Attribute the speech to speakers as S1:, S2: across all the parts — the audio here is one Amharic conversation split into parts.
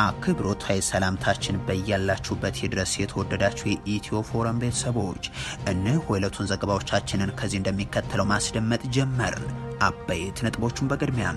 S1: አክብሮታዊ ሰላምታችን በያላችሁበት ይድረስ። የተወደዳችሁ የኢትዮ ፎረም ቤተሰቦች እነሆ የዕለቱን ዘገባዎቻችንን ከዚህ እንደሚከተለው ማስደመጥ ጀመርን። አበይት ነጥቦቹን በቅድሚያ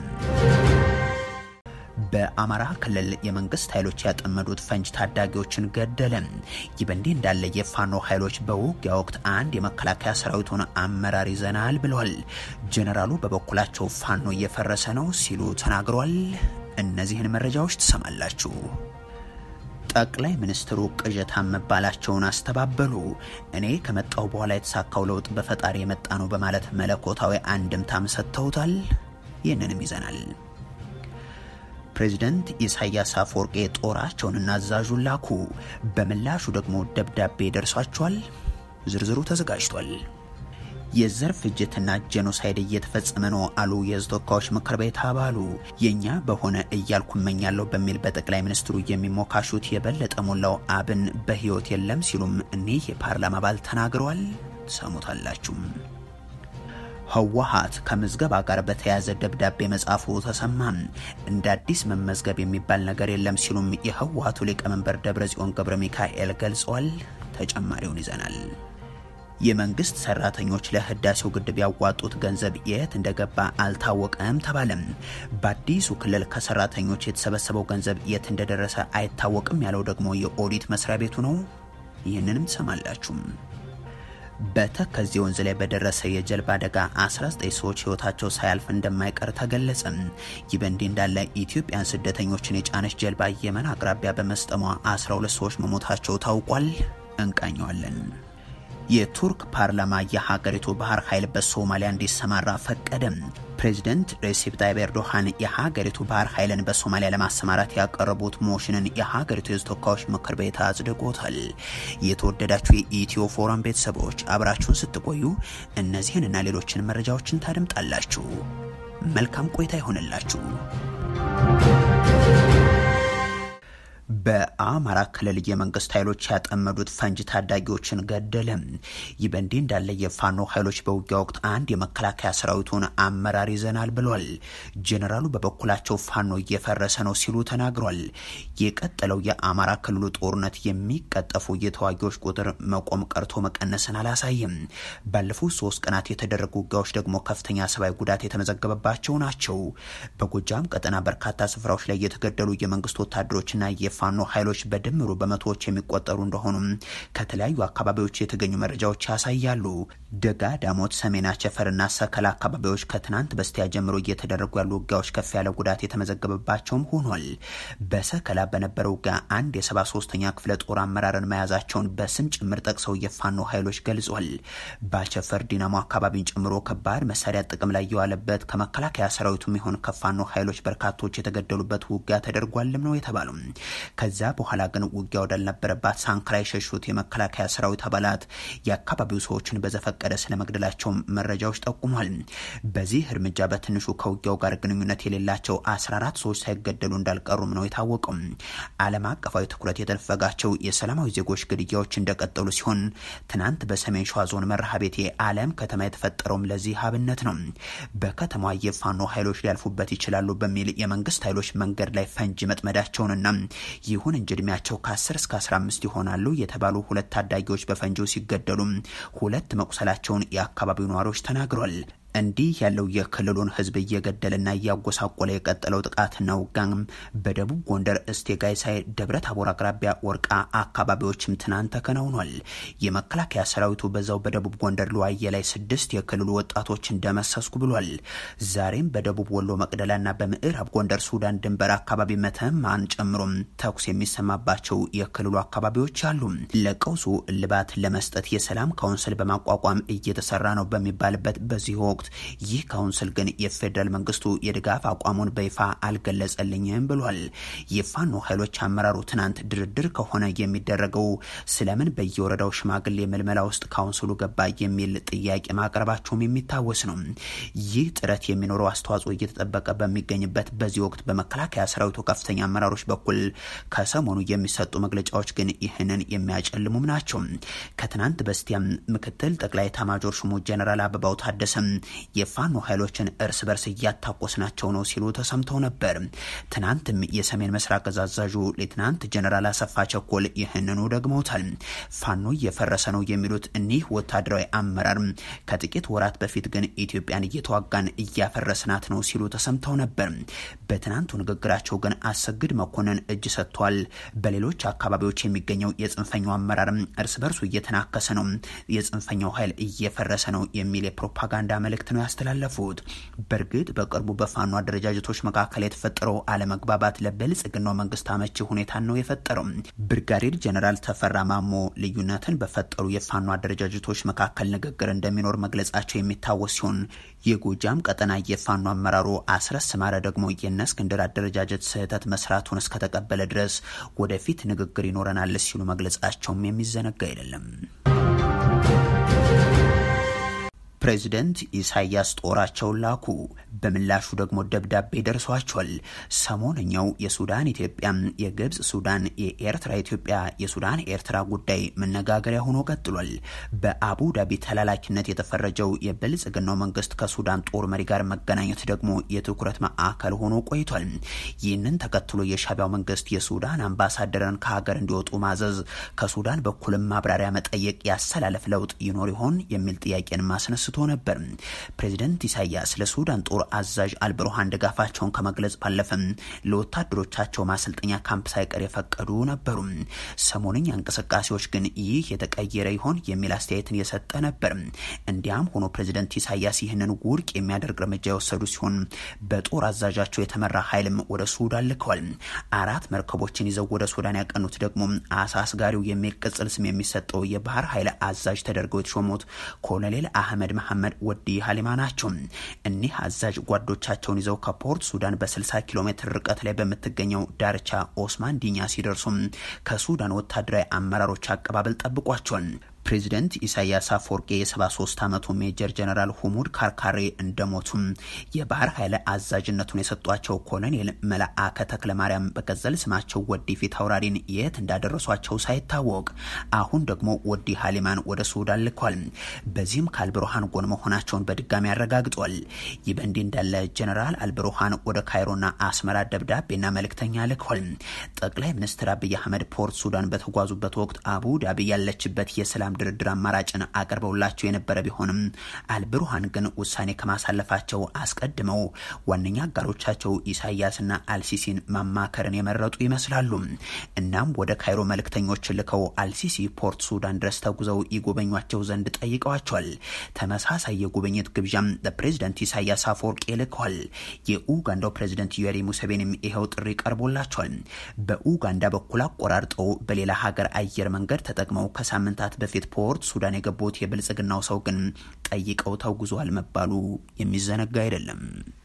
S1: በአማራ ክልል የመንግስት ኃይሎች ያጠመዱት ፈንጅ ታዳጊዎችን ገደለ። ይህ በእንዲህ እንዳለ የፋኖ ኃይሎች በውጊያ ወቅት አንድ የመከላከያ ሰራዊቱን አመራር ይዘናል ብለዋል። ጄኔራሉ በበኩላቸው ፋኖ እየፈረሰ ነው ሲሉ ተናግሯል። እነዚህን መረጃዎች ትሰማላችሁ። ጠቅላይ ሚኒስትሩ ቅዠታም መባላቸውን አስተባበሉ። እኔ ከመጣሁ በኋላ የተሳካው ለውጥ በፈጣሪ የመጣ ነው በማለት መለኮታዊ አንድምታም ሰጥተውታል። ይህንንም ይዘናል። ፕሬዚደንት ኢሳያስ አፈወርቄ ጦራቸውንና አዛዡን ላኩ። በምላሹ ደግሞ ደብዳቤ ደርሷቸዋል። ዝርዝሩ ተዘጋጅቷል። የዘር ፍጅትና ጄኖሳይድ እየተፈጸመ ነው አሉ የሕዝብ ተወካዮች ምክር ቤት አባሉ። የእኛ በሆነ እያልኩ እመኛለሁ በሚል በጠቅላይ ሚኒስትሩ የሚሞካሹት የበለጠ ሞላው አብን በሕይወት የለም ሲሉም እኒህ የፓርላማ አባል ተናግረዋል። ሰሙታላችሁም። ህወሓት ከምዝገባ ጋር በተያያዘ ደብዳቤ መጻፉ ተሰማ። እንደ አዲስ መመዝገብ የሚባል ነገር የለም ሲሉም የህወሓቱ ሊቀመንበር ደብረጽዮን ገብረ ሚካኤል ገልጸዋል። ተጨማሪውን ይዘናል። የመንግስት ሰራተኞች ለህዳሴው ግድብ ያዋጡት ገንዘብ የት እንደገባ አልታወቀም ተባለም። በአዲሱ ክልል ከሰራተኞች የተሰበሰበው ገንዘብ የት እንደደረሰ አይታወቅም ያለው ደግሞ የኦዲት መስሪያ ቤቱ ነው። ይህንንም ትሰማላችሁም። በተከዜ ወንዝ ላይ በደረሰ የጀልባ አደጋ 19 ሰዎች ህይወታቸው ሳያልፍ እንደማይቀር ተገለጸ። ይህ በእንዲህ እንዳለ ኢትዮጵያን ስደተኞችን የጫነች ጀልባ የመን አቅራቢያ በመስጠሟ 12 ሰዎች መሞታቸው ታውቋል። እንቃኘዋለን። የቱርክ ፓርላማ የሀገሪቱ ባህር ኃይል በሶማሊያ እንዲሰማራ ፈቀደ። ፕሬዚደንት ሬሲፕ ታይብ ኤርዶሃን የሀገሪቱ ባህር ኃይልን በሶማሊያ ለማሰማራት ያቀረቡት ሞሽንን የሀገሪቱ የህዝብ ተወካዮች ምክር ቤት አጽድቆታል። የተወደዳችሁ የኢትዮ ፎረም ቤተሰቦች አብራችሁን ስትቆዩ እነዚህን እና ሌሎችን መረጃዎችን ታደምጣላችሁ። መልካም ቆይታ ይሆንላችሁ። በአማራ ክልል የመንግስት ኃይሎች ያጠመዱት ፈንጅ ታዳጊዎችን ገደለ። ይህ በእንዲህ እንዳለ የፋኖ ኃይሎች በውጊያ ወቅት አንድ የመከላከያ ሰራዊቱን አመራር ይዘናል ብሏል። ጄኔራሉ በበኩላቸው ፋኖ እየፈረሰ ነው ሲሉ ተናግሯል። የቀጠለው የአማራ ክልሉ ጦርነት የሚቀጠፉ የተዋጊዎች ቁጥር መቆም ቀርቶ መቀነስን አላሳይም። ባለፉት ሶስት ቀናት የተደረጉ ውጊያዎች ደግሞ ከፍተኛ ሰብአዊ ጉዳት የተመዘገበባቸው ናቸው። በጎጃም ቀጠና በርካታ ስፍራዎች ላይ የተገደሉ የመንግስት ወታደሮችና ፋኖ ኃይሎች በድምሩ በመቶዎች የሚቆጠሩ እንደሆኑም ከተለያዩ አካባቢዎች የተገኙ መረጃዎች ያሳያሉ። ደጋ ዳሞት፣ ሰሜን አቸፈርና ሰከላ አካባቢዎች ከትናንት በስቲያ ጀምሮ እየተደረጉ ያሉ ውጊያዎች ከፍ ያለ ጉዳት የተመዘገበባቸውም ሆኗል። በሰከላ በነበረው ውጊያ አንድ የሰባ ሶስተኛ ክፍለ ጦር አመራርን መያዛቸውን በስም ጭምር ጠቅሰው የፋኖ ኃይሎች ገልጿል። በአቸፈር ዲናሞ አካባቢን ጨምሮ ከባድ መሳሪያ ጥቅም ላይ የዋለበት ከመከላከያ ሰራዊቱም ይሆን ከፋኖ ኃይሎች በርካቶች የተገደሉበት ውጊያ ተደርጓልም ነው የተባለው። ከዛ በኋላ ግን ውጊያ ወዳልነበረባት ሳንክራ የሸሹት የመከላከያ ሰራዊት አባላት የአካባቢው ሰዎችን በዘፈቀደ ስለመግደላቸው መረጃዎች ጠቁሟል። በዚህ እርምጃ በትንሹ ከውጊያው ጋር ግንኙነት የሌላቸው 14 ሰዎች ሳይገደሉ እንዳልቀሩም ነው የታወቀው። ዓለም አቀፋዊ ትኩረት የተነፈጋቸው የሰላማዊ ዜጎች ግድያዎች እንደቀጠሉ ሲሆን ትናንት በሰሜን ሸዋ ዞን መርሃቤቴ አለም ከተማ የተፈጠረውም ለዚህ አብነት ነው። በከተማዋ የፋኖ ኃይሎች ሊያልፉበት ይችላሉ በሚል የመንግስት ኃይሎች መንገድ ላይ ፈንጂ መጥመዳቸውንና ይሁን እንጂ እድሜያቸው ከ10 እስከ 15 ይሆናሉ የተባሉ ሁለት ታዳጊዎች በፈንጂው ሲገደሉ ሁለት መቁሰላቸውን የአካባቢው ነዋሪዎች ተናግሯል። እንዲህ ያለው የክልሉን ሕዝብ እየገደለና እያጎሳቆለ የቀጠለው ጥቃትና ውጋም በደቡብ ጎንደር እስቴ ጋይሳይ፣ ደብረ ታቦር አቅራቢያ ወርቃ አካባቢዎችም ትናንት ተከናውኗል። የመከላከያ ሰራዊቱ በዛው በደቡብ ጎንደር ለዋየ ላይ ስድስት የክልሉ ወጣቶችን ደመሰስኩ ብሏል። ዛሬም በደቡብ ወሎ መቅደላና በምዕራብ ጎንደር ሱዳን ድንበር አካባቢ መተማን ጨምሮም ተኩስ የሚሰማባቸው የክልሉ አካባቢዎች አሉ። ለቀውሱ እልባት ለመስጠት የሰላም ካውንስል በማቋቋም እየተሰራ ነው በሚባልበት በዚህ ወቅት ይህ ካውንስል ግን የፌዴራል መንግስቱ የድጋፍ አቋሙን በይፋ አልገለጸልኝም ብሏል። የፋኖ ኃይሎች አመራሩ ትናንት ድርድር ከሆነ የሚደረገው ስለምን በየወረዳው ሽማግሌ ምልመላ ውስጥ ካውንስሉ ገባ የሚል ጥያቄ ማቅረባቸውም የሚታወስ ነው። ይህ ጥረት የሚኖረው አስተዋጽኦ እየተጠበቀ በሚገኝበት በዚህ ወቅት በመከላከያ ሰራዊቱ ከፍተኛ አመራሮች በኩል ከሰሞኑ የሚሰጡ መግለጫዎች ግን ይህንን የሚያጨልሙም ናቸው። ከትናንት በስቲያም ምክትል ጠቅላይ ኤታማዦር ሹሙ ጀነራል አበባው ታደሰም የፋኖ ኃይሎችን እርስ በርስ እያታኮስናቸው ነው ሲሉ ተሰምተው ነበር። ትናንትም የሰሜን ምስራቅ እዝ አዛዡ ሌትናንት ጀነራል አሰፋ ቸኮል ይህንኑ ደግመውታል። ፋኖ እየፈረሰ ነው የሚሉት እኒህ ወታደራዊ አመራር ከጥቂት ወራት በፊት ግን ኢትዮጵያን እየተዋጋን እያፈረስናት ነው ሲሉ ተሰምተው ነበር። በትናንቱ ንግግራቸው ግን አሰግድ መኮንን እጅ ሰጥቷል። በሌሎች አካባቢዎች የሚገኘው የጽንፈኛው አመራር እርስ በርሱ እየተናከሰ ነው፣ የጽንፈኛው ኃይል እየፈረሰ ነው የሚል የፕሮፓጋንዳ መልእክት ነው ያስተላለፉት። በእርግጥ በቅርቡ በፋኖ አደረጃጀቶች መካከል የተፈጠረው አለመግባባት ለብልጽግናው መንግስት አመቺ ሁኔታን ነው የፈጠረው። ብርጋዴር ጀነራል ተፈራ ማሞ ልዩነትን በፈጠሩ የፋኖ አደረጃጀቶች መካከል ንግግር እንደሚኖር መግለጻቸው የሚታወስ ሲሆን የጎጃም ቀጠና የፋኖ አመራሩ አስረስ ማረ ደግሞ የነ እስክንድር አደረጃጀት ስህተት መስራቱን እስከተቀበለ ድረስ ወደፊት ንግግር ይኖረናል ሲሉ መግለጻቸውም የሚዘነጋ አይደለም። ፕሬዚደንት ኢሳያስ ጦራቸውን ላኩ። በምላሹ ደግሞ ደብዳቤ ደርሷቸዋል። ሰሞነኛው የሱዳን ኢትዮጵያ፣ የግብፅ ሱዳን፣ የኤርትራ ኢትዮጵያ፣ የሱዳን ኤርትራ ጉዳይ መነጋገሪያ ሆኖ ቀጥሏል። በአቡ ዳቢ ተላላኪነት የተፈረጀው የብልጽግናው መንግስት ከሱዳን ጦር መሪ ጋር መገናኘት ደግሞ የትኩረት ማዕከል ሆኖ ቆይቷል። ይህንን ተከትሎ የሻቢያው መንግስት የሱዳን አምባሳደርን ከሀገር እንዲወጡ ማዘዝ፣ ከሱዳን በኩልም ማብራሪያ መጠየቅ፣ ያሰላለፍ ለውጥ ይኖር ይሆን የሚል ጥያቄን ማስነስ አንስቶ ነበር። ፕሬዚደንት ኢሳያስ ለሱዳን ጦር አዛዥ አልብሩሃን ድጋፋቸውን ከመግለጽ ባለፈም ለወታደሮቻቸው ማሰልጠኛ ካምፕ ሳይቀር የፈቀዱ ነበሩ። ሰሞንኛ እንቅስቃሴዎች ግን ይህ የተቀየረ ይሆን የሚል አስተያየትን የሰጠ ነበር። እንዲያም ሆኖ ፕሬዚደንት ኢሳያስ ይህንን ውድቅ የሚያደርግ እርምጃ የወሰዱ ሲሆን በጦር አዛዣቸው የተመራ ኃይልም ወደ ሱዳን ልከዋል። አራት መርከቦችን ይዘው ወደ ሱዳን ያቀኑት ደግሞ አሳ አስጋሪው የሚል ቅጽል ስም የሚሰጠው የባህር ኃይል አዛዥ ተደርገው የተሾሙት ኮሎኔል አህመድ መሐመድ ወዲ ሀሊማ ናቸው። እኒህ አዛዥ ጓዶቻቸውን ይዘው ከፖርት ሱዳን በ60 ኪሎ ሜትር ርቀት ላይ በምትገኘው ዳርቻ ኦስማን ዲኛ ሲደርሱም ከሱዳን ወታደራዊ አመራሮች አቀባበል ጠብቋቸዋል። ፕሬዚደንት ኢሳያስ አፈወርቄ የ73 ዓመቱ ሜጀር ጀነራል ሁሙድ ካርካሬ እንደሞቱም የባህር ኃይል አዛዥነቱን የሰጧቸው ኮሎኔል መልአከ ተክለ ማርያም በቀዘል ስማቸው ወዲ ፊት አውራሪን የት እንዳደረሷቸው ሳይታወቅ አሁን ደግሞ ወዲ ሀሊማን ወደ ሱዳን ልኳል። በዚህም ከአልብሩሃን ጎን መሆናቸውን በድጋሚ አረጋግጧል። ይህ በእንዲህ እንዳለ ጀነራል አልብሩሃን ወደ ካይሮና አስመራ ደብዳቤና መልእክተኛ ልኳል። ጠቅላይ ሚኒስትር አብይ አህመድ ፖርት ሱዳን በተጓዙበት ወቅት አቡ ዳቢ ያለችበት የሰላም ድርድር አማራጭን አቅርበውላቸው የነበረ ቢሆንም አልብሩሃን ግን ውሳኔ ከማሳለፋቸው አስቀድመው ዋነኛ አጋሮቻቸው ኢሳያስና አልሲሲን ማማከርን የመረጡ ይመስላሉ። እናም ወደ ካይሮ መልእክተኞችን ልከው አልሲሲ ፖርት ሱዳን ድረስ ተጉዘው ይጎበኟቸው ዘንድ ጠይቀዋቸዋል። ተመሳሳይ የጉብኝት ግብዣም ለፕሬዚደንት ኢሳያስ አፈወርቄ ልከዋል። የኡጋንዳው ፕሬዚደንት ዩዌሪ ሙሴቬኒም ይኸው ጥሪ ቀርቦላቸዋል። በኡጋንዳ በኩል አቆራርጠው በሌላ ሀገር አየር መንገድ ተጠቅመው ከሳምንታት በፊት ፖርት ሱዳን የገቡት የብልጽግናው ሰው ግን ጠይቀው ተጉዟል መባሉ የሚዘነጋ አይደለም።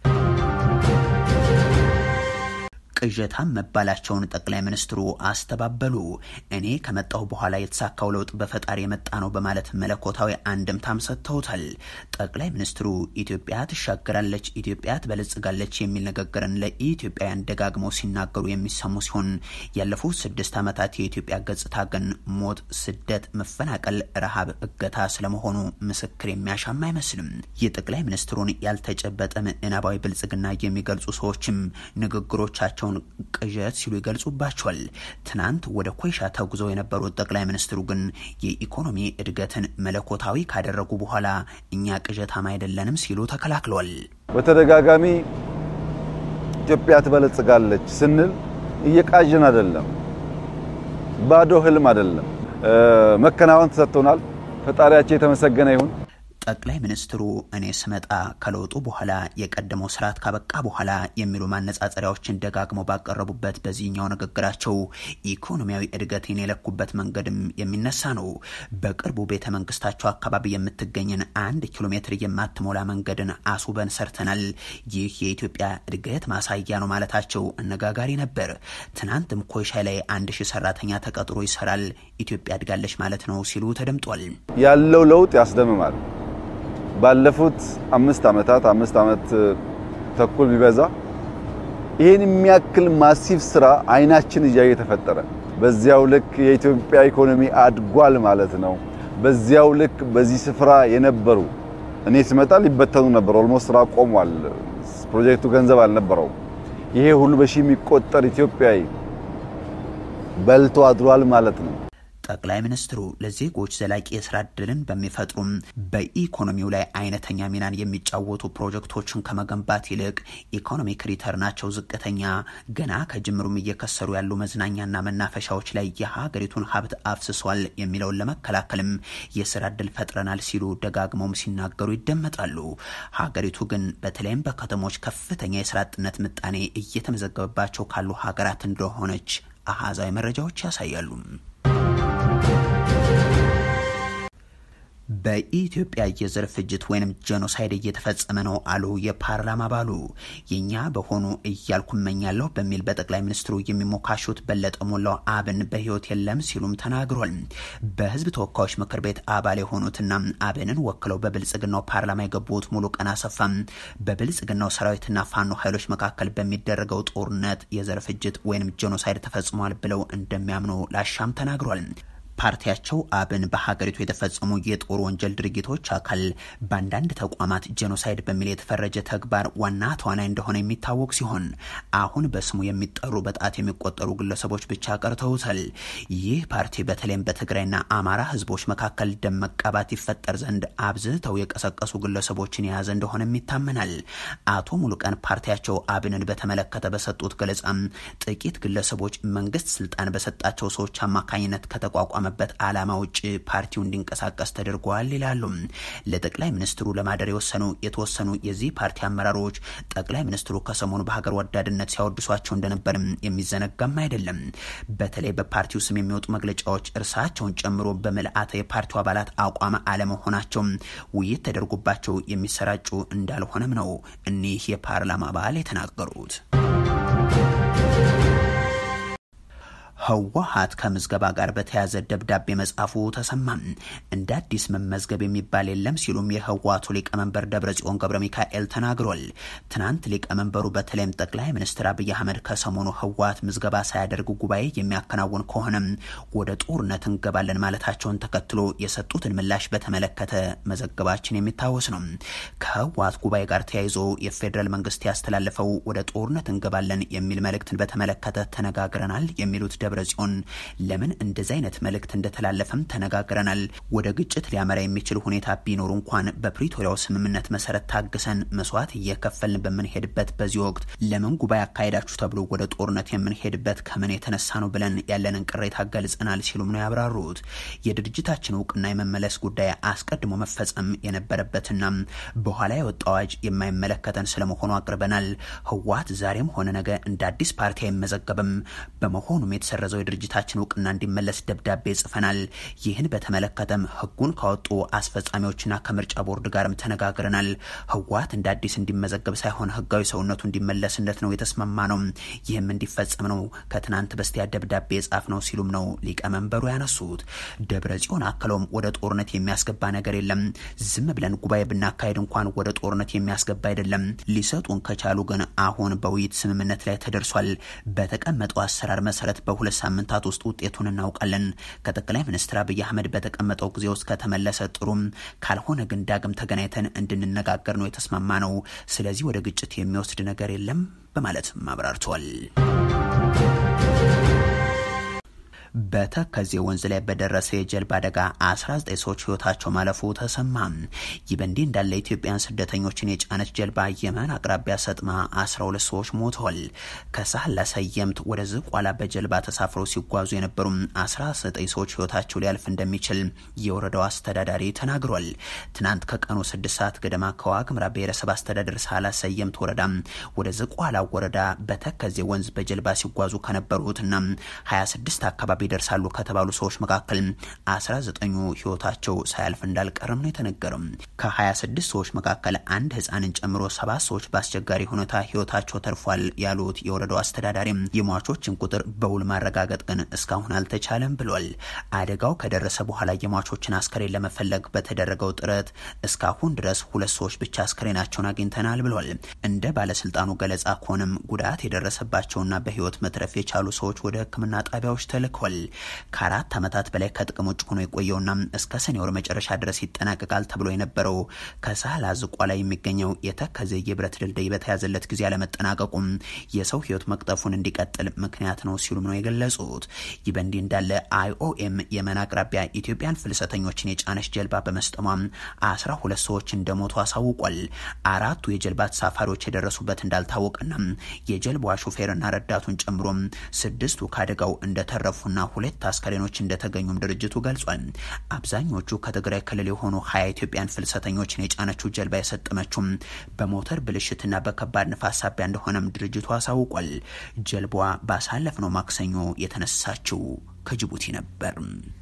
S1: ቅዠታም መባላቸውን ጠቅላይ ሚኒስትሩ አስተባበሉ። እኔ ከመጣሁ በኋላ የተሳካው ለውጥ በፈጣሪ የመጣ ነው በማለት መለኮታዊ አንድምታም ሰጥተውታል። ጠቅላይ ሚኒስትሩ ኢትዮጵያ ትሻገራለች፣ ኢትዮጵያ ትበለጽጋለች የሚል ንግግርን ለኢትዮጵያውያን ደጋግመው ሲናገሩ የሚሰሙ ሲሆን ያለፉት ስድስት ዓመታት የኢትዮጵያ ገጽታ ግን ሞት፣ ስደት፣ መፈናቀል፣ ረሃብ፣ እገታ ስለመሆኑ ምስክር የሚያሻማ አይመስልም። የጠቅላይ ሚኒስትሩን ያልተጨበጠ ምዕናባዊ ብልጽግና የሚገልጹ ሰዎችም ንግግሮቻቸውን ቅዠት ሲሉ ይገልጹባቸዋል። ትናንት ወደ ኮይሻ ተጉዘው የነበሩት ጠቅላይ ሚኒስትሩ ግን የኢኮኖሚ እድገትን መለኮታዊ ካደረጉ በኋላ እኛ ቅዠታም አይደለንም ሲሉ ተከላክለዋል።
S2: በተደጋጋሚ ኢትዮጵያ ትበለጽጋለች ስንል እየቃዥን አይደለም፣ ባዶ ህልም አይደለም። መከናወን ተሰጥቶናል። ፈጣሪያቸው የተመሰገነ ይሁን።
S1: ጠቅላይ ሚኒስትሩ እኔ ስመጣ ከለውጡ በኋላ የቀደመው ስርዓት ካበቃ በኋላ የሚሉ ማነጻጸሪያዎችን ደጋግመው ባቀረቡበት በዚህኛው ንግግራቸው ኢኮኖሚያዊ እድገትን የለኩበት መንገድም የሚነሳ ነው። በቅርቡ ቤተ መንግስታቸው አካባቢ የምትገኝን አንድ ኪሎ ሜትር የማትሞላ መንገድን አስውበን ሰርተናል። ይህ የኢትዮጵያ እድገት ማሳያ ነው ማለታቸው አነጋጋሪ ነበር። ትናንትም ኮይሻ ላይ አንድ ሺህ ሰራተኛ ተቀጥሮ ይሰራል፣ ኢትዮጵያ እድጋለች ማለት ነው ሲሉ ተደምጧል።
S2: ያለው ለውጥ ያስደምማል። ባለፉት አምስት ዓመታት አምስት ዓመት ተኩል ቢበዛ ይህን የሚያክል ማሲቭ ስራ አይናችን እያየ ተፈጠረ። በዚያው ልክ የኢትዮጵያ ኢኮኖሚ አድጓል ማለት ነው። በዚያው ልክ በዚህ ስፍራ የነበሩ እኔ ስመጣ ሊበተኑ ነበር። ኦልሞስት ስራ ቆሟል። ፕሮጀክቱ ገንዘብ አልነበረውም። ይሄ ሁሉ በሺህ የሚቆጠር ኢትዮጵያዊ በልቶ አድሯል ማለት ነው።
S1: ጠቅላይ ሚኒስትሩ ለዜጎች ዘላቂ የስራ እድልን በሚፈጥሩም በኢኮኖሚው ላይ አይነተኛ ሚናን የሚጫወቱ ፕሮጀክቶችን ከመገንባት ይልቅ ኢኮኖሚክ ሪተርናቸው ዝቅተኛ፣ ገና ከጅምሩም እየከሰሩ ያሉ መዝናኛና መናፈሻዎች ላይ የሀገሪቱን ሀብት አፍስሷል የሚለውን ለመከላከልም የስራ እድል ፈጥረናል ሲሉ ደጋግመውም ሲናገሩ ይደመጣሉ። ሀገሪቱ ግን በተለይም በከተሞች ከፍተኛ የስራ አጥነት ምጣኔ እየተመዘገበባቸው ካሉ ሀገራት እንደሆነች አሃዛዊ መረጃዎች ያሳያሉ። በኢትዮጵያ የዘር ፍጅት ወይም ጄኖሳይድ እየተፈጸመ ነው አሉ የፓርላማ አባሉ። የኛ በሆኑ እያልኩ እመኛለሁ በሚል በጠቅላይ ሚኒስትሩ የሚሞካሹት በለጠ ሞላው አብን በህይወት የለም ሲሉም ተናግሯል። በህዝብ ተወካዮች ምክር ቤት አባል የሆኑትና አብንን ወክለው በብልጽግናው ፓርላማ የገቡት ሙሉቀን አሰፋ በብልጽግናው ሰራዊትና ፋኖ ኃይሎች መካከል በሚደረገው ጦርነት የዘር ፍጅት ወይም ጄኖሳይድ ተፈጽሟል ብለው እንደሚያምኑ ላሻም ተናግሯል። ፓርቲያቸው አብን በሀገሪቱ የተፈጸሙ የጦር ወንጀል ድርጊቶች አካል በአንዳንድ ተቋማት ጄኖሳይድ በሚል የተፈረጀ ተግባር ዋና ተዋናይ እንደሆነ የሚታወቅ ሲሆን አሁን በስሙ የሚጠሩ በጣት የሚቆጠሩ ግለሰቦች ብቻ ቀርተውታል። ይህ ፓርቲ በተለይም በትግራይና አማራ ህዝቦች መካከል ደም መቃባት ይፈጠር ዘንድ አብዝተው የቀሰቀሱ ግለሰቦችን የያዘ እንደሆነም ይታመናል። አቶ ሙሉቀን ፓርቲያቸው አብንን በተመለከተ በሰጡት ገለጻም ጥቂት ግለሰቦች መንግስት ስልጣን በሰጣቸው ሰዎች አማካኝነት ከተቋቋመ በት ዓላማ ውጭ ፓርቲው እንዲንቀሳቀስ ተደርጓል ይላሉ። ለጠቅላይ ሚኒስትሩ ለማደር የወሰኑ የተወሰኑ የዚህ ፓርቲ አመራሮች ጠቅላይ ሚኒስትሩ ከሰሞኑ በሀገር ወዳድነት ሲያወድሷቸው እንደነበርም የሚዘነጋም አይደለም። በተለይ በፓርቲው ስም የሚወጡ መግለጫዎች እርሳቸውን ጨምሮ በምልአተ የፓርቲው አባላት አቋም አለመሆናቸው ውይይት ተደርጎባቸው የሚሰራጩ እንዳልሆነም ነው እኒህ የፓርላማ አባል የተናገሩት። ህወሓት ከምዝገባ ጋር በተያያዘ ደብዳቤ መጻፉ ተሰማ። እንደ አዲስ መመዝገብ የሚባል የለም ሲሉም የህወሓቱ ሊቀመንበር ደብረጽዮን ገብረ ሚካኤል ተናግሯል። ትናንት ሊቀመንበሩ በተለይም ጠቅላይ ሚኒስትር አብይ አህመድ ከሰሞኑ ህወሓት ምዝገባ ሳያደርግ ጉባኤ የሚያከናውን ከሆነም ወደ ጦርነት እንገባለን ማለታቸውን ተከትሎ የሰጡትን ምላሽ በተመለከተ መዘገባችን የሚታወስ ነው። ከህወሓት ጉባኤ ጋር ተያይዞ የፌዴራል መንግስት ያስተላለፈው ወደ ጦርነት እንገባለን የሚል መልእክትን በተመለከተ ተነጋግረናል የሚሉት ደብረ ጽዮን ለምን እንደዚህ አይነት መልእክት እንደተላለፈም ተነጋግረናል። ወደ ግጭት ሊያመራ የሚችል ሁኔታ ቢኖሩ እንኳን በፕሪቶሪያው ስምምነት መሰረት ታግሰን መስዋዕት እየከፈልን በምንሄድበት በዚህ ወቅት ለምን ጉባኤ አካሄዳችሁ ተብሎ ወደ ጦርነት የምንሄድበት ከምን የተነሳ ነው ብለን ያለንን ቅሬታ ገልጸናል ሲሉም ነው ያብራሩት። የድርጅታችን እውቅና የመመለስ ጉዳይ አስቀድሞ መፈጸም የነበረበትና በኋላ የወጣ አዋጅ የማይመለከተን ስለመሆኑ አቅርበናል። ህወሓት ዛሬም ሆነ ነገ እንደ አዲስ ፓርቲ አይመዘገብም። በመሆኑም የተሰረዘው የድርጅታችን እውቅና እንዲመለስ ደብዳቤ ጽፈናል። ይህን በተመለከተም ህጉን ካወጡ አስፈጻሚዎችና ከምርጫ ቦርድ ጋርም ተነጋግረናል። ህወሓት እንደ አዲስ እንዲመዘገብ ሳይሆን ህጋዊ ሰውነቱ እንዲመለስለት ነው የተስማማ ነው። ይህም እንዲፈጸም ነው ከትናንት በስቲያ ደብዳቤ የጻፍ ነው ሲሉም ነው ሊቀመንበሩ ያነሱት። ደብረ ጽዮን አክለውም ወደ ጦርነት የሚያስገባ ነገር የለም። ዝም ብለን ጉባኤ ብናካሄድ እንኳን ወደ ጦርነት የሚያስገባ አይደለም። ሊሰጡን ከቻሉ ግን አሁን በውይይት ስምምነት ላይ ተደርሷል። በተቀመጠው አሰራር መሰረት በሁለት ሳምንታት ውስጥ ውጤቱን እናውቃለን። ከጠቅላይ ሚኒስትር አብይ አህመድ በተቀመጠው ጊዜ ውስጥ ከተመለሰ ጥሩም፣ ካልሆነ ግን ዳግም ተገናኝተን እንድንነጋገር ነው የተስማማ ነው። ስለዚህ ወደ ግጭት የሚወስድ ነገር የለም በማለትም አብራርተዋል። በተከዜ ወንዝ ላይ በደረሰ የጀልባ አደጋ 19 ሰዎች ህይወታቸው ማለፉ ተሰማ። ይህ በእንዲህ እንዳለ ኢትዮጵያን ስደተኞችን የጫነች ጀልባ የመን አቅራቢያ ሰጥማ 12 ሰዎች ሞተዋል። ከሳህላ ሰየምት ወደ ዝቋላ በጀልባ ተሳፍረው ሲጓዙ የነበሩ 19 ሰዎች ህይወታቸው ሊያልፍ እንደሚችል የወረዳው አስተዳዳሪ ተናግሯል። ትናንት ከቀኑ 6 ሰዓት ገደማ ከዋግምራ ብሔረሰብ አስተዳደር ሳህላ ሰየምት ወረዳ ወደ ዝቋላ ወረዳ በተከዜ ወንዝ በጀልባ ሲጓዙ ከነበሩትና 26 አካባቢ ይደርሳሉ ከተባሉ ሰዎች መካከል 19ኙ ህይወታቸው ሳያልፍ እንዳልቀርም ነው የተነገረው። ከ26 ሰዎች መካከል አንድ ህፃንን ጨምሮ ሰባት ሰዎች በአስቸጋሪ ሁኔታ ህይወታቸው ተርፏል ያሉት የወረዳው አስተዳዳሪ የሟቾችን ቁጥር በውል ማረጋገጥ ግን እስካሁን አልተቻለም ብሏል። አደጋው ከደረሰ በኋላ የሟቾችን አስከሬን ለመፈለግ በተደረገው ጥረት እስካሁን ድረስ ሁለት ሰዎች ብቻ አስከሬናቸውን አግኝተናል ብሏል። እንደ ባለስልጣኑ ገለጻ ከሆነም ጉዳት የደረሰባቸውና በህይወት መትረፍ የቻሉ ሰዎች ወደ ሕክምና ጣቢያዎች ተልከዋል። ተገልጿል። ከአራት ዓመታት በላይ ከጥቅም ውጭ ሆኖ የቆየውና እስከ ሰኔ ወር መጨረሻ ድረስ ይጠናቀቃል ተብሎ የነበረው ከሳህል አዝቋ ላይ የሚገኘው የተከዜ የብረት ድልድይ በተያዘለት ጊዜ አለመጠናቀቁም የሰው ሕይወት መቅጠፉን እንዲቀጥል ምክንያት ነው ሲሉም ነው የገለጹት። ይህ በእንዲህ እንዳለ አይኦኤም የመን አቅራቢያ ኢትዮጵያን ፍልሰተኞችን የጫነች ጀልባ በመስጠሟ አስራ ሁለት ሰዎች እንደሞቱ አሳውቋል። አራቱ የጀልባ ተሳፋሪዎች የደረሱበት እንዳልታወቀና የጀልባዋ ሹፌርና ረዳቱን ጨምሮ ስድስቱ ከአደጋው እንደተረፉና ሁለት አስከሬኖች እንደተገኙም ድርጅቱ ገልጿል። አብዛኞቹ ከትግራይ ክልል የሆኑ ሀያ ኢትዮጵያን ፍልሰተኞችን የጫነችው ጀልባ የሰጠመችውም በሞተር ብልሽትና በከባድ ንፋስ ሳቢያ እንደሆነም ድርጅቱ አሳውቋል። ጀልባዋ ባሳለፍነው ማክሰኞ የተነሳችው ከጅቡቲ ነበር።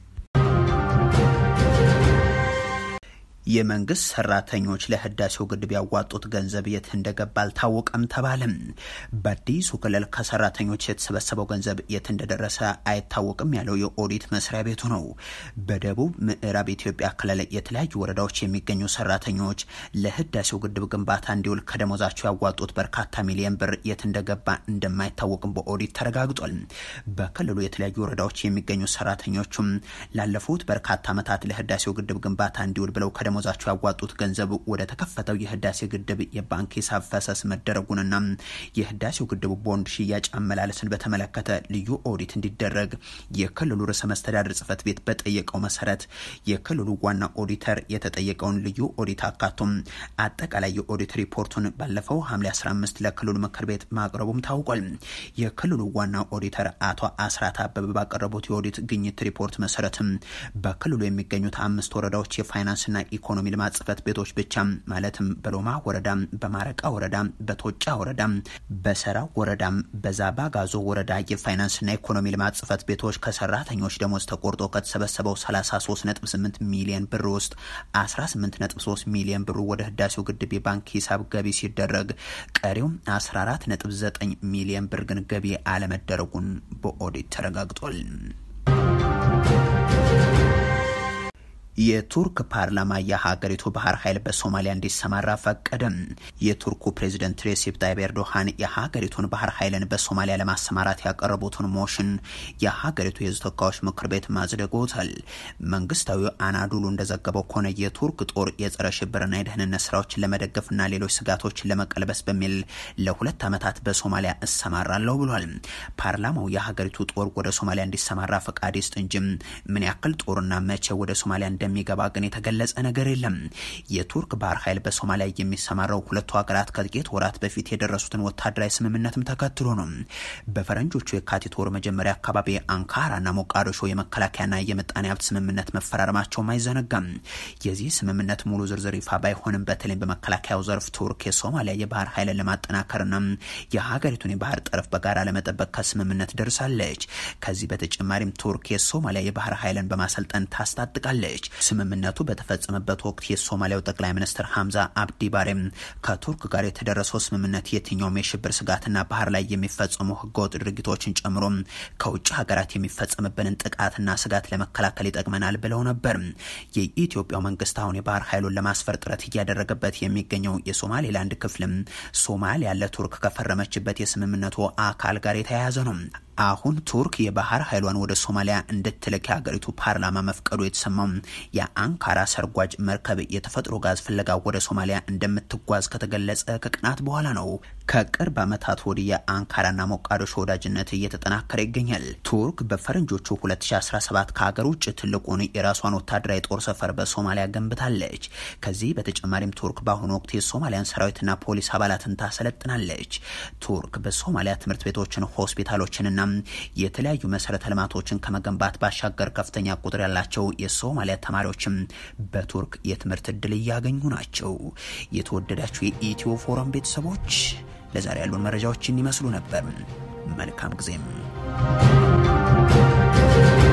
S1: የመንግስት ሰራተኞች ለህዳሴው ግድብ ያዋጡት ገንዘብ የት እንደገባ አልታወቀም ተባለም። በአዲሱ ክልል ከሰራተኞች የተሰበሰበው ገንዘብ የት እንደደረሰ አይታወቅም ያለው የኦዲት መስሪያ ቤቱ ነው። በደቡብ ምዕራብ ኢትዮጵያ ክልል የተለያዩ ወረዳዎች የሚገኙ ሰራተኞች ለህዳሴው ግድብ ግንባታ እንዲውል ከደሞዛቸው ያዋጡት በርካታ ሚሊዮን ብር የት እንደገባ እንደማይታወቅም በኦዲት ተረጋግጧል። በክልሉ የተለያዩ ወረዳዎች የሚገኙ ሰራተኞቹም ላለፉት በርካታ ዓመታት ለህዳሴው ግድብ ግንባታ እንዲውል ብለው ደሞዛቸው ያዋጡት ገንዘብ ወደ ተከፈተው የህዳሴ ግድብ የባንክ ሂሳብ ፈሰስ መደረጉንና የህዳሴው ግድብ ቦንድ ሽያጭ አመላለስን በተመለከተ ልዩ ኦዲት እንዲደረግ የክልሉ ርዕሰ መስተዳድር ጽህፈት ቤት በጠየቀው መሰረት የክልሉ ዋና ኦዲተር የተጠየቀውን ልዩ ኦዲት አካቶም አጠቃላይ የኦዲት ሪፖርቱን ባለፈው ሐምሌ 15 ለክልሉ ምክር ቤት ማቅረቡም ታውቋል። የክልሉ ዋና ኦዲተር አቶ አስራት አበበ ባቀረቡት የኦዲት ግኝት ሪፖርት መሰረትም በክልሉ የሚገኙት አምስት ወረዳዎች የፋይናንስና ኢኮኖሚ ልማት ጽህፈት ቤቶች ብቻ ማለትም በሎማ ወረዳ፣ በማረቃ ወረዳ፣ በቶጫ ወረዳ፣ በሰራ ወረዳ፣ በዛባ ጋዞ ወረዳ የፋይናንስና ኢኮኖሚ ልማት ጽህፈት ቤቶች ከሰራተኞች ደሞዝ ተቆርጦ ከተሰበሰበው 33.8 ሚሊዮን ብር ውስጥ 18.3 ሚሊዮን ብሩ ወደ ህዳሴው ግድብ የባንክ ሂሳብ ገቢ ሲደረግ ቀሪው 14.9 ሚሊዮን ብር ግን ገቢ አለመደረጉን በኦዲት ተረጋግጧል። የቱርክ ፓርላማ የሀገሪቱ ባህር ኃይል በሶማሊያ እንዲሰማራ ፈቀደም። የቱርኩ ፕሬዚደንት ሬሲፕ ታይብ ኤርዶሃን የሀገሪቱን ባህር ኃይልን በሶማሊያ ለማሰማራት ያቀረቡትን ሞሽን የሀገሪቱ የህዝብ ተወካዮች ምክር ቤት ማጽደጎታል። መንግስታዊ አናዱሉ እንደዘገበው ከሆነ የቱርክ ጦር የጸረ ሽብርና የደህንነት ስራዎችን ለመደገፍና ሌሎች ስጋቶችን ለመቀልበስ በሚል ለሁለት ዓመታት በሶማሊያ እሰማራለሁ ብሏል። ፓርላማው የሀገሪቱ ጦር ወደ ሶማሊያ እንዲሰማራ ፈቃድ ይስጥ እንጂም ምን ያክል ጦርና መቼ ወደ ሶማሊያ እንደሚገባ ግን የተገለጸ ነገር የለም። የቱርክ ባህር ኃይል በሶማሊያ የሚሰማራው ሁለቱ ሀገራት ከጥቂት ወራት በፊት የደረሱትን ወታደራዊ ስምምነትም ተከትሎ ነው። በፈረንጆቹ የካቲት ወር መጀመሪያ አካባቢ አንካራና ሞቃዲሾ የመከላከያና የምጣኔ ሀብት ስምምነት መፈራረማቸውም አይዘነጋም። የዚህ ስምምነት ሙሉ ዝርዝር ይፋ ባይሆንም በተለይም በመከላከያው ዘርፍ ቱርክ የሶማሊያ የባህር ኃይልን ለማጠናከርና የሀገሪቱን የባህር ጠረፍ በጋራ ለመጠበቅ ከስምምነት ደርሳለች። ከዚህ በተጨማሪም ቱርክ የሶማሊያ የባህር ኃይልን በማሰልጠን ታስታጥቃለች። ስምምነቱ በተፈጸመበት ወቅት የሶማሊያው ጠቅላይ ሚኒስትር ሐምዛ አብዲ ባሬም ከቱርክ ጋር የተደረሰው ስምምነት የትኛውም የሽብር ስጋትና ባህር ላይ የሚፈጸሙ ህገወጥ ድርጊቶችን ጨምሮ ከውጭ ሀገራት የሚፈጸምብንን ጥቃትና ስጋት ለመከላከል ይጠቅመናል ብለው ነበር። የኢትዮጵያው መንግስት አሁን የባህር ኃይሉን ለማስፈር ጥረት እያደረገበት የሚገኘው የሶማሌላንድ ክፍልም ሶማሊያ ለቱርክ ከፈረመችበት የስምምነቱ አካል ጋር የተያያዘ ነው። አሁን ቱርክ የባህር ኃይሏን ወደ ሶማሊያ እንድትልክ የሀገሪቱ ፓርላማ መፍቀዱ የተሰማው የአንካራ ሰርጓጅ መርከብ የተፈጥሮ ጋዝ ፍለጋ ወደ ሶማሊያ እንደምትጓዝ ከተገለጸ ከቀናት በኋላ ነው። ከቅርብ ዓመታት ወዲህ የአንካራና ሞቃዲሾ ወዳጅነት እየተጠናከረ ይገኛል። ቱርክ በፈረንጆቹ 2017 ከሀገር ውጭ ትልቁን የራሷን ወታደራዊ ጦር ሰፈር በሶማሊያ ገንብታለች። ከዚህ በተጨማሪም ቱርክ በአሁኑ ወቅት የሶማሊያን ሰራዊትና ፖሊስ አባላትን ታሰለጥናለች። ቱርክ በሶማሊያ ትምህርት ቤቶችን፣ ሆስፒታሎችንና የተለያዩ መሰረተ ልማቶችን ከመገንባት ባሻገር ከፍተኛ ቁጥር ያላቸው የሶማሊያ ተማሪዎችም በቱርክ የትምህርት እድል እያገኙ ናቸው። የተወደዳችሁ የኢትዮ ፎረም ቤተሰቦች ለዛሬ ያሉን መረጃዎችን ይመስሉ ነበር። መልካም ጊዜም